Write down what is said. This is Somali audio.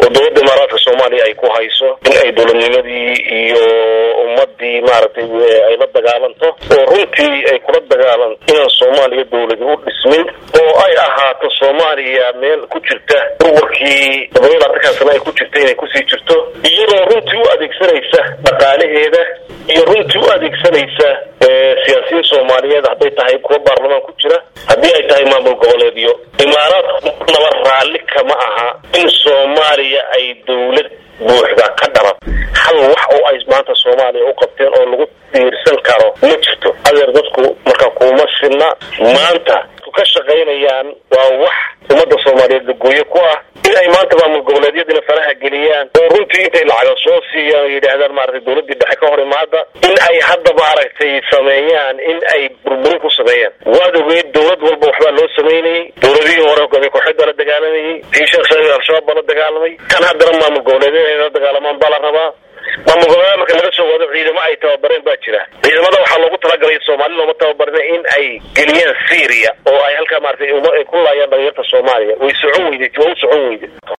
oo dowladda imaaraadka soomaaliya ay ku hayso in ay dowladnimadii iyo ummadii maaragtay ay la dagaalanto oo runtii ay kula dagaalanto inaan soomaaliya dowladi u dhismin oo ay ahaato soomaaliya meel ku jirta urwarkii todoba labaatan sana ay ku jirta inay kusii jirto iyadoo runtii u adeegsanaysa dhaqaalaheeda iyo runtii u adeegsanaysa siyaasiyiin soomaaliyeed hadday tahay kuwa baarlamaan ku jira haddii ay tahay maamul goboleedyo imaaraadku naba raalli kama aha in soomaaliya ay dowlad buuxda ka dhalan hal wax oo ay maanta soomaaliya u qabteen oo lagu diirsan karo ma jirto adeer dadku marka kuma sinna maanta ka shaqaynayaan waa wax ummadda soomaaliyeed lagooye ku ah in ay maanta maamul goboleedyadina faraha geliyaan oo runtii intay lacaga soo siiyaan oo yidhaahdaan maaragtay dowladdii dhexe ka hor imaada in ay hadda maaragtay sameeyaan in ay burburin ku sameeyaan waad ogeed dowlad walba waxbaa loo sameynayay dowladihii hore hogaamiye kooxeed baa la dagaalamayay tii sheekh shariif al-shabaab baa la dagaalamay kan haddana maamul goboleedyada inay la dagaalamaan baa la rabaa maamul goboleeda marka laga soo wado ciidamo ay tababareen baa jira ciidamada waxaa loogu talagalay soomaali looma tababarina in ay geliyaan syria oo ay halkaa maaragtay ay ku laayaan dhalinyarta soomaaliya way socon weyday waa u socon weyday